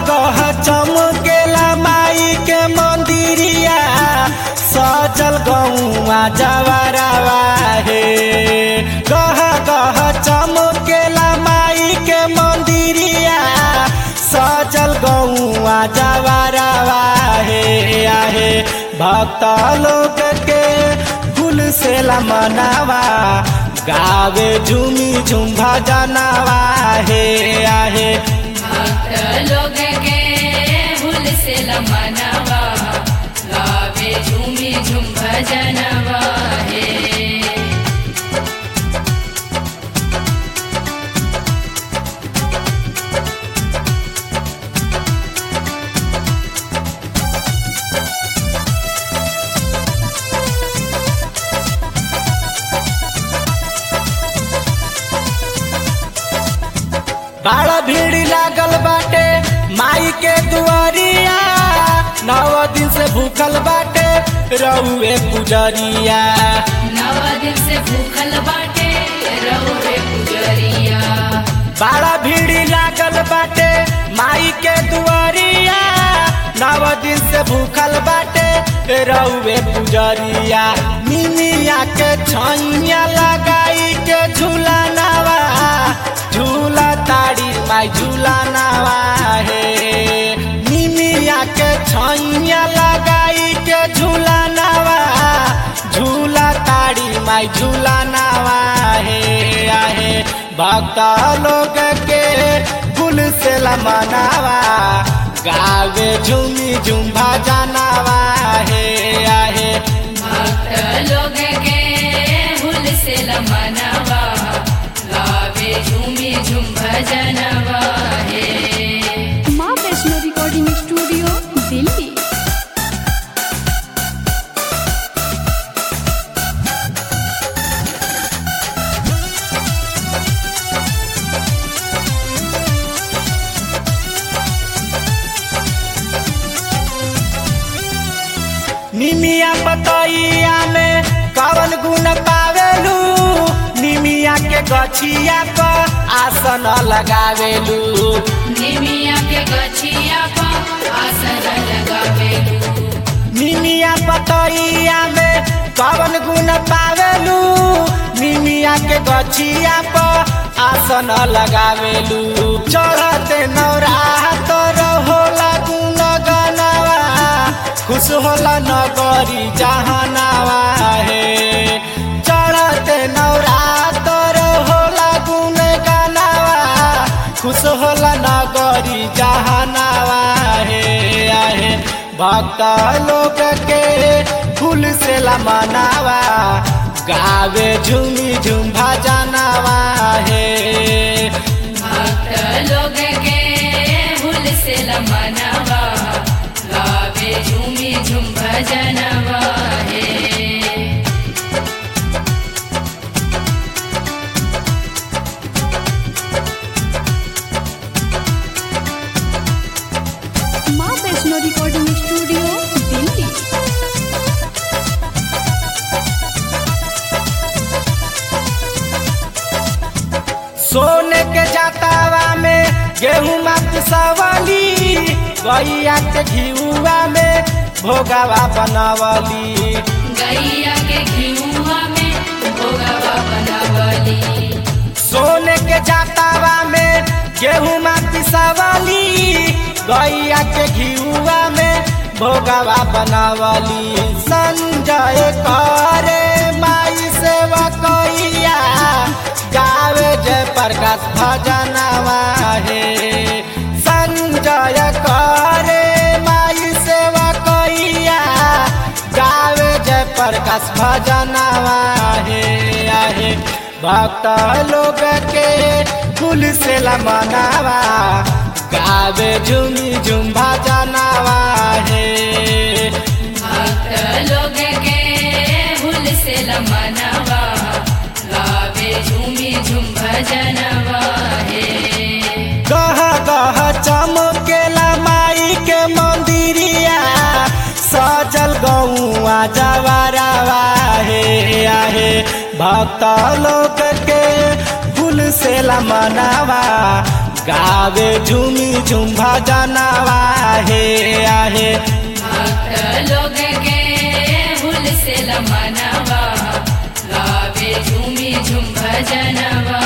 गह चमकेला माई के मंदिरिया सजल गौआ जवरवा हे गह गह चमकेला माई के मंदिरिया सजल गौआ जवरवा हे आहे भक्त लोग के फूल से मनावा गावे झूमी झूम भजनवा हे आहे भक्त लोग के भूल से लमनवा गावे झूमी झूम भजनवा हे बड़ा भीड़ लागल बाटे माई के दुआरिया नौ दिन से भूखल बाटे रउए पुजरिया नव दिन से भूखल बाटे रहुए पुजरिया बड़ा भीड़ लागल बाटे माई के दुआरिया नौ दिन से भूखल बाटे रउए पुजरिया मिमिया के छैया लगाई के झूला नवा झूला ताड़ी माई झूला नवा हे मिमिया के छैया लगाई के झूला नवा झूला ताड़ी माई झूला नवा हे आहे भक्त लोग के फूल से मनावा गावे झूमी झूम भजनवा हे आहे भक्त लोग के भूल से लमनवा गावे झूमी झूम भजनवा हे माँ वैष्णो रिकॉर्डिंग स्टूडियो दिल्ली निमिया पतैया में कवन गुण पावेलू निमिया के गछिया पर आसन लगावेलू निमिया के गछिया पर आसन लगावेलू निमिया पतैया में कवन गुण पावेलू निमिया के गछिया पर आसन लगावेलू चढ़ते नौरा तोर होला गुण गनवा खुश होला नगरी जहानावा हे चढ़ते नौरा तोर होला गुण गनावा खुश होला नगरी जहानावा हे आहे भक्त लोग के फूल से मनावा गावे झूमी झूम भजनवा हे भक्त लोग के भूल से लमनवा गावे झूमी झूम भजनवा हे माँ वैष्णो रिकॉर्डिंग स्टूडियो दिल्ली सोने के जातावा में गेहूं मत सवाली गैया के घिउआ में भोगावा बनवली गैया के घिउआ में भोगवा बनावली सोने के जातावा में गेहूं मत सवाली गैया के घिउआ में भोगावा बनवली संजय करे माई सेवा कैया गावे जय प्रकाश भजनवा हे संजय करे माई सेवा कैया गावे जय प्रकाश भजनवा हे आहे भक्त लोग के फूल से मनावा गावे झूमी झूम भजनवा हे भक्त लोग के भूल से लमनवा गावे झूमी झूम भजनवा हे गह गह चमकेला माई के मंदिरिया सजल गौआ जवरवा हे आहे भक्त लोग के फूल से मनावा गावे झूमी झूम भजनवा हे आहे भक्त लोग के हुल से लमनवा गावे झूमी झूम भजनवा